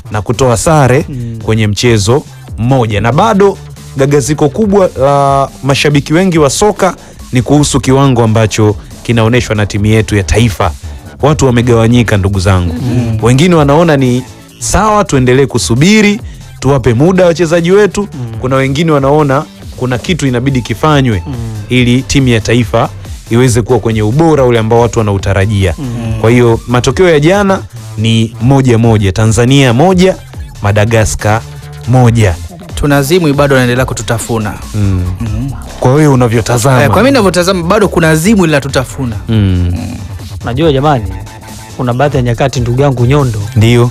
na kutoa sare kwenye mchezo mmoja, na bado gagaziko kubwa la mashabiki wengi wa soka ni kuhusu kiwango ambacho kinaonyeshwa na timu yetu ya taifa. Watu wamegawanyika ndugu zangu, wengine wanaona ni sawa, tuendelee kusubiri tuwape muda wachezaji wetu. Kuna wengine wanaona kuna kitu inabidi kifanywe ili timu ya taifa iweze kuwa kwenye ubora ule ambao watu wanautarajia. Kwa hiyo matokeo ya jana ni moja moja, Tanzania moja, Madagaskar moja. Tunazimwi bado anaendelea kututafuna. Kwa wewe unavyotazama Eh, kwa mimi ninavyotazama bado kuna zimu linatutafuna. mm, Najua jamani, kuna baadhi ya nyakati, ndugu yangu Nyondo, ndio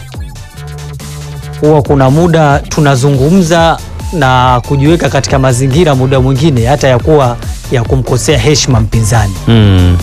huwa kuna muda tunazungumza na kujiweka katika mazingira muda mwingine hata ya kuwa ya kumkosea heshima mpinzani. mm,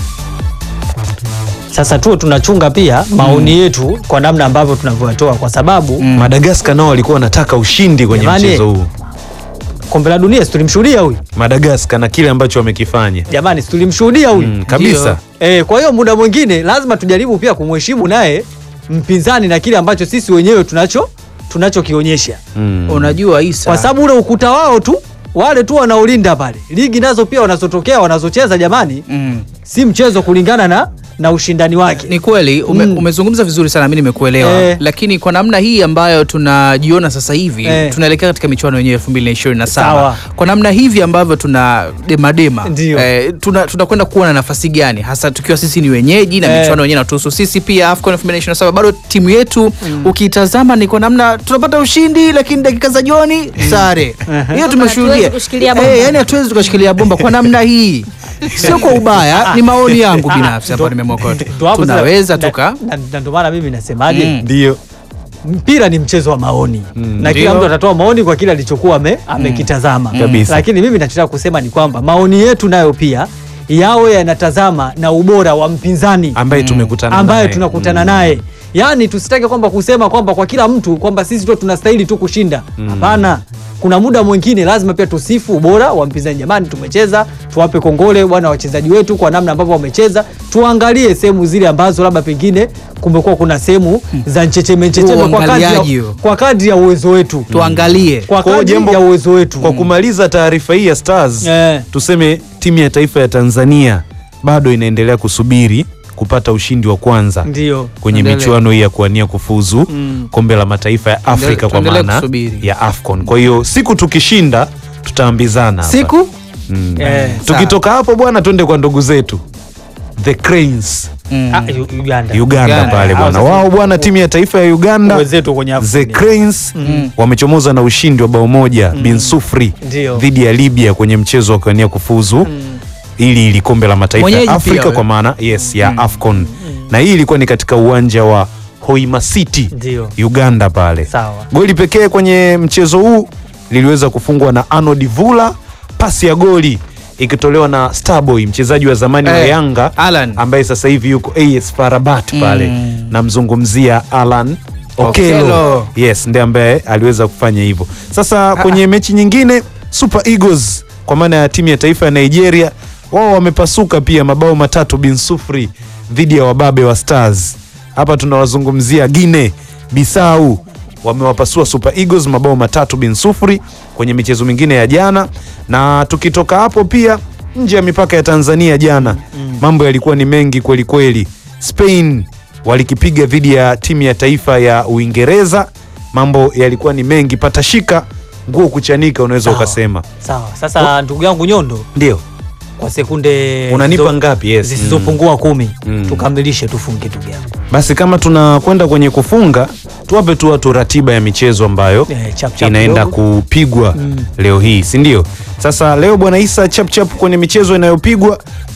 Sasa tuwe tunachunga pia maoni yetu kwa namna ambavyo tunavyoyatoa, kwa sababu Madagaskar nao walikuwa wanataka ushindi kwenye Jamani. mchezo huu. kombe la dunia si tulimshuhudia huyu Madagaskar na kile ambacho wamekifanya jamani, si tulimshuhudia huyu mm, kabisa E, kwa hiyo muda mwingine lazima tujaribu pia kumheshimu naye mpinzani na kile ambacho sisi wenyewe tunacho tunachokionyesha, mm. Unajua Isa. kwa sababu ule ukuta wao tu wale tu wanaolinda pale, ligi nazo pia wanazotokea wanazocheza, jamani, mm. si mchezo kulingana na na ushindani wake. Ni kweli ume, Mm. umezungumza vizuri sana, mi nimekuelewa Eh. lakini kwa namna hii ambayo tunajiona sasa hivi Eh. tunaelekea katika michuano yenyewe elfu mbili na ishirini na saba Sawa. kwa namna hivi ambavyo tuna demadema Ndio. eh, tuna- tunakwenda kuwa na nafasi gani hasa tukiwa sisi ni wenyeji na Eh. michuano yenyewe natuhusu sisi pia AFCON elfu mbili na ishirini na saba bado timu yetu ukiitazama ni kwa namna tunapata ushindi lakini dakika za jioni sare hiyo tumeshuhudia Hatuwezi kushikilia bomba. Eh, yani hatuwezi tukashikilia bomba kwa namna hii sio kwa ubaya ni maoni yangu binafsi ambayo nimemokota Ndo hapo sasa- tunaweza na- tuka na- na ndio maana mimi nasemaje, Mm. ndio mpira ni mchezo wa maoni na kila Ndio. mtu atatoa maoni kwa kile alichokuwa ame, amekitazama Kabisa. lakini mimi nachotaka kusema ni kwamba maoni yetu nayo pia yawe yanatazama na ubora wa mpinzani ambaye tumekutana ambaye naye. tunakutana naye yaani tusitake kwamba kusema kwamba kwa kila mtu kwamba sisi tu tunastahili tu kushinda hapana kuna muda mwingine lazima pia tusifu ubora wa mpinzani jamani tumecheza tuwape kongole bwana wachezaji wetu kwa namna ambavyo wamecheza tuangalie sehemu zile ambazo labda pengine kumekuwa kuna sehemu za nchecheme nchecheme kwa kadri Uangaliaji ya, huo. kwa kadri ya uwezo wetu tuangalie kwa Kwa hiyo kadri jambo- ya uwezo wetu Kwa kumaliza taarifa hii ya Stars Eh. tuseme timu ya taifa ya Tanzania bado inaendelea kusubiri kupata ushindi wa kwanza ndio kwenye Tuendelee. michuano hii ya kuwania kufuzu Mm. kombe la mataifa ya Afrika kwa tuendelee maana kusubiri. ya AFCON. Kwa hiyo siku tukishinda tutaambizana hapa. siku Mm. Eh, Tukitoka hapo bwana, twende kwa ndugu zetu the Cranes Mm. ah, Uganda Uganda Uganda. pale bwana, Hao sasa- wao bwana, timu ya taifa ya Uganda wenzetu kwenye the AFCON. Cranes wamechomoza na ushindi wa bao moja bin sufuri Ndio. dhidi ya Libya kwenye mchezo wa kuania kufuzu ili ili kombe la mataifa Mwenyeji ya pia Afrika we. kwa maana yes ya AFCON na hii ilikuwa ni katika uwanja wa Hoima City Ndio. Uganda pale. Sawa. Goli pekee kwenye mchezo huu liliweza kufungwa na Arnold Vula, pasi ya goli ikitolewa na Starboy mchezaji wa zamani wa Eh, Yanga Alan. ambaye sasa hivi yuko AS Farabat pale Mm. namzungumzia Alan Okelo. Okelo. Yes, ndiye ambaye aliweza kufanya hivyo. Sasa kwenye mechi nyingine Super Eagles kwa maana ya timu ya taifa ya Nigeria wao wamepasuka pia mabao matatu bin sufuri dhidi ya wababe wa Stars. Hapa tunawazungumzia Guinea Bissau wamewapasua Super Eagles mabao matatu bin sufuri kwenye michezo mingine ya jana, na tukitoka hapo pia nje ya mipaka ya Tanzania jana mambo yalikuwa ni mengi kweli kweli. Spain walikipiga dhidi ya timu ya taifa ya Uingereza, mambo yalikuwa ni mengi, patashika nguo kuchanika, unaweza Sawa. ukasema. Sawa. Sasa ndugu yangu Nyondo, Ndio kwa sekunde unanipa zisizo- ngapi? Yes. zisizopungua kumi Mm. tukamilishe tufunge ndugu yangu. Basi kama tunakwenda kwenye kufunga, tuwape tu watu ratiba ya michezo ambayo Eh, chap chap inaenda kidogo. kupigwa leo hii, si ndio? Sasa leo bwana Isa, chapchap kwenye michezo inayopigwa,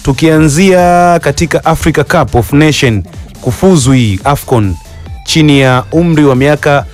tukianzia katika Africa Cup of Nation kufuzu hii AFCON chini ya umri wa miaka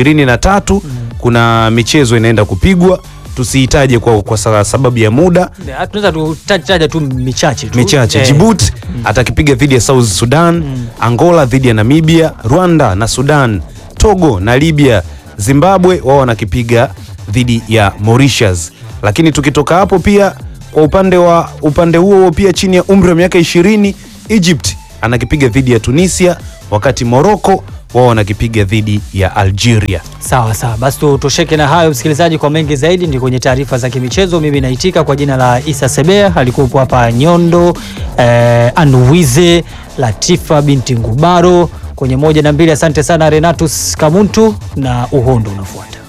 23 kuna michezo inaenda kupigwa, tusiitaje kwa, kwa sa- sababu ya muda Eh, Tunaweza tutaja tu michache tu. michache. Eh, Djibouti atakipiga dhidi ya South Sudan, Angola dhidi ya Namibia, Rwanda na Sudan, Togo na Libya, Zimbabwe wao wanakipiga dhidi ya Mauritius. Lakini tukitoka hapo pia kwa upande wa upande huo huo pia chini ya umri wa miaka 20 Egypt anakipiga dhidi ya Tunisia, wakati Morocco wao wanakipiga dhidi ya Algeria. Sawa sawa, basi tutosheke na hayo msikilizaji. Kwa mengi zaidi ni kwenye taarifa za kimichezo. Mimi naitika kwa jina la Isa Sebea, alikuwepo hapa Nyondo eh, Anuwize Latifa binti Ngubaro kwenye moja na mbili. Asante sana Renatus Kamuntu na uhondo unafuata.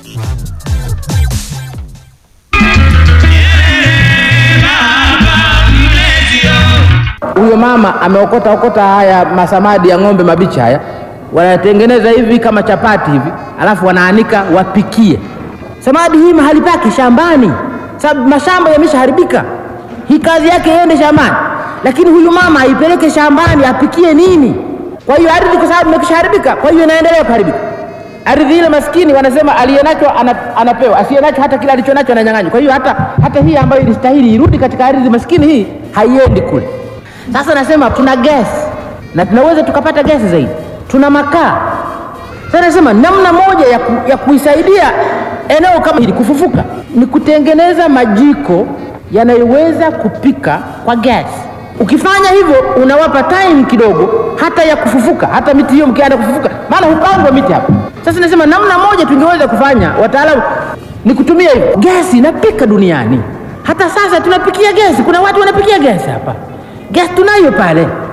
Huyo mama ameokota okota haya masamadi ya ng'ombe mabichi haya, wanatengeneza hivi kama chapati hivi, alafu wanaanika wapikie. Samadi hii mahali pake shambani, sababu mashamba yameshaharibika. Hii kazi yake iende shambani, lakini huyu mama aipeleke shambani apikie nini? Kwa hiyo ardhi, kwa sababu imekishaharibika, kwa hiyo inaendelea kuharibika. Ardhi ile maskini, wanasema aliyenacho ana, anapewa, asiyenacho hata kile alichonacho ananyang'anywa. Kwa hiyo hata, hata hii ambayo ilistahili irudi katika ardhi maskini, hii haiendi kule. Sasa nasema tuna gesi na tunaweza tukapata gesi zaidi, tuna makaa. Sasa nasema namna moja ya, ku, ya kuisaidia eneo kama hili kufufuka ni kutengeneza majiko yanayoweza kupika kwa gesi. Ukifanya hivyo unawapa time kidogo hata ya kufufuka, hata miti hiyo mkianza kufufuka, maana hupandwa miti hapa. Sasa nasema namna moja tungeweza kufanya, wataalamu, ni kutumia hivyo. Gesi inapika duniani, hata sasa tunapikia gesi. Kuna watu wanapikia gesi hapa, gesi tunayo pale